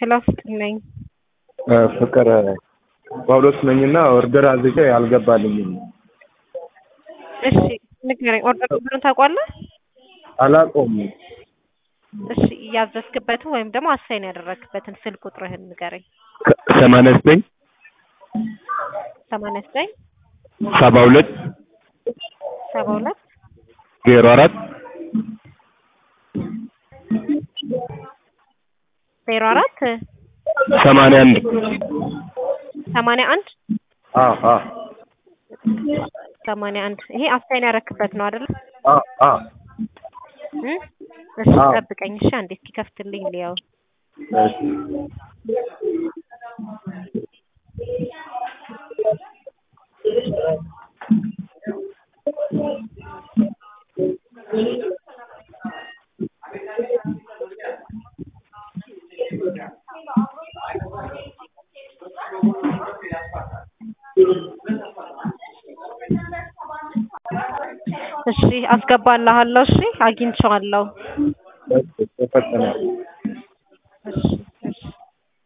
ሄሎ ፍቅር ነኝ። ፍቅር ጳውሎስ ነኝና ኦርደር አዝዤ አልገባልኝም። እሺ ንገረኝ። ኦርደር ብሎን ታውቋለህ? አላውቀውም። እሺ ያዘዝክበትን ወይም ደግሞ አሳይን ያደረግክበትን ስልክ ቁጥርህን ንገረኝ። ሰማንያ ዘጠኝ ሰማንያ ዘጠኝ ሰባ ሁለት ሰባ ሁለት ዜሮ አራት ዜሮ አራት ሰማንያ አንድ ሰማንያ አንድ አ አ ሰማንያ አንድ ይሄ አሳይን ያደረክበት ነው አይደል? አ አ እ እሺ አዎ። ጠብቀኝ እሺ አንዴ እስኪከፍትልኝ ልየው። እሺ እሺ አስገባልሃለሁ። እሺ አግኝቼዋለሁ። ተፈጠነ እሺ